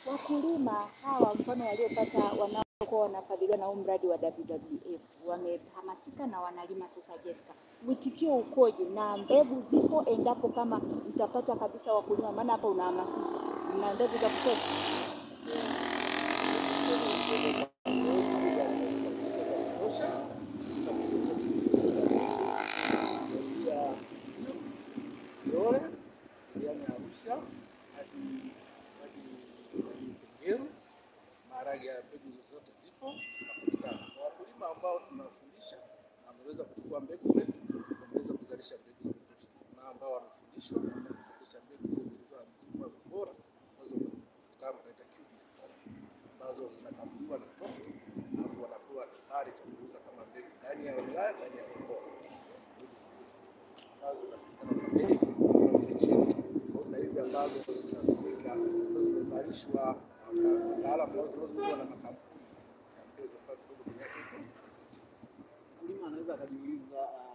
wakulima hawa mfano waliopata wanaokuwa wanafadhiliwa na huu mradi wa WWF wamehamasika na wanalima sasa. Jessica, mwitikio ukoje na mbegu zipo endapo kama mtapata kabisa wakulima, maana hapa unahamasisha, na mbegu za kutosha? Yole siliani ya Arusha hadi hadi hadi Tengeru. Maharage ya mbegu zozote zipo zinapatikana kwa wakulima ambao tunawafundisha na wameweza kuchukua mbegu zetu, wameweza kuzalisha mbegu za kutosha, na ambao wamefundishwa namna ya kuzalisha mbegu zile zilizo na msimu bora ambazo kitaalamu wanaita QBS ambazo zinakaguliwa na TOSCI alafu wanapewa kibali cha kuuza kama mbegu ndani ya wilaya, ndani ya mkoa mbegu zile ambazo zinapatikana kwa bei kwa chini, tofauti na hizi ambazo zinatumika ambazo zimezalishwa na wataalamu ambao zinazouzwa na makampuni ya mbegu ambayo kidogo bei yake iko Mkulima anaweza akajiuliza uh,